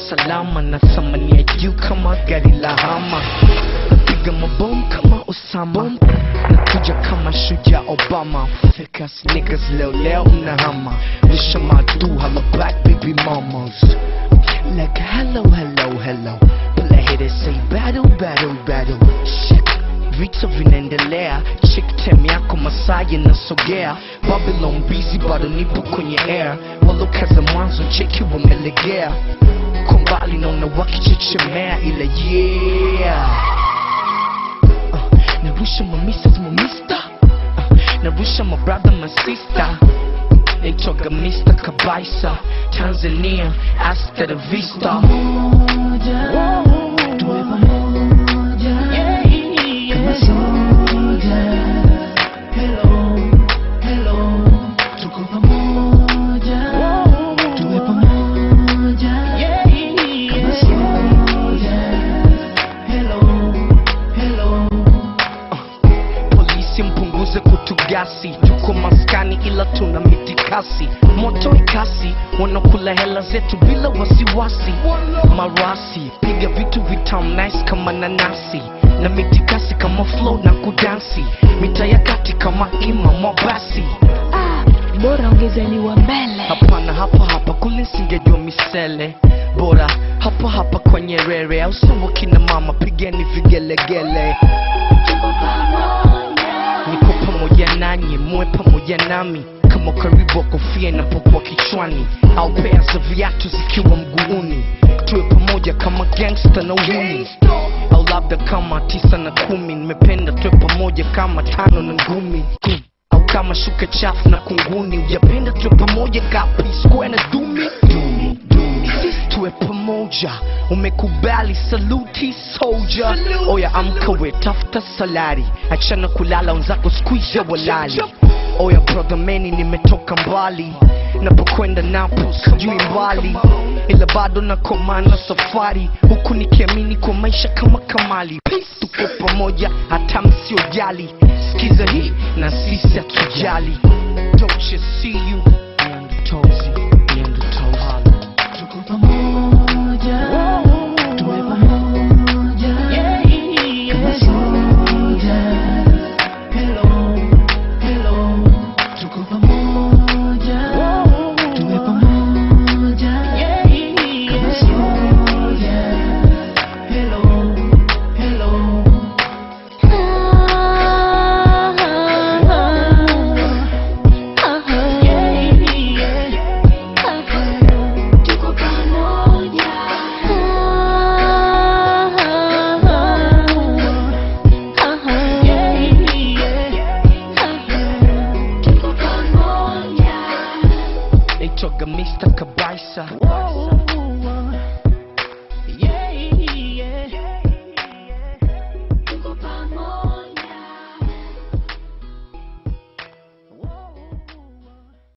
salama na thamani ya juu kama gari la hama napiga mabomu kama Osama nakuja kama shujaa Obama fake ass niggas leo leo mnahama wisha madu hala black baby mamas like hello hello hello play hit it say battle battle battle shit vita vinaendelea chick tem yako masaa yanasogea babylon busy bado nipo kwenye air walokaza mwanzo cheki wamelegea kwa mbali naona wakichechemea ila yeah uh, narusha my missus my mister uh, narusha my brother my sister naitwaga Mr. Kabaisa Tanzania hasta la vista tuwe pamoja kama soja. Hello, hello, tuko pamoja, tuwe pamoja kama soja. Hello, hello. polisi mpunguze kutugasi tuko maskani ila tuna mitikasi moto ikasi wanakula hela zetu bila wasiwasi marasi piga vitu vitam nice kama nanasi na mitikasi kama flow na kudansi mita ya kati kama ima mwabasi bora ongezeliwa mbele hapana hapa hapa kule singejua misele bora hapa hapa kwa nyerere au sawa kina mama pigeni vigelegele niko pamoja nanyi muwe pamoja nami kama karibu wa kofia inapokuwa kichwani au pea za viatu zikiwa mguuni tuwe pamoja kama gangsta na uhuni au labda kama tisa na kumi nimependa tuwe pamoja kama tano na ngumi Hmm. au kama shuka chafu na kunguni ujapenda tuwe pamoja kapi square na dumi dumi dumi sisi tuwe pamoja umekubali saluti soldier oya amka we tafuta salari achana kulala wenzako squeeze walali oya brother meni nimetoka mbali napokwenda napo sijui mbali ila bado nakomana safari huku nikiamini kwa maisha kama kamali Peace, tuko pamoja hata msiojali sikiza hii na sisi hatujali don't you see you Neanderthals, Neanderthals. Tuko pamoja, tuwe pamoja kama soja. Hello, hello, tuko pamoja, tuwe pamoja kama soja. Hello, hello. Tuko pamoja. Tuko pamoja. naitwaga Mr. Kabaisa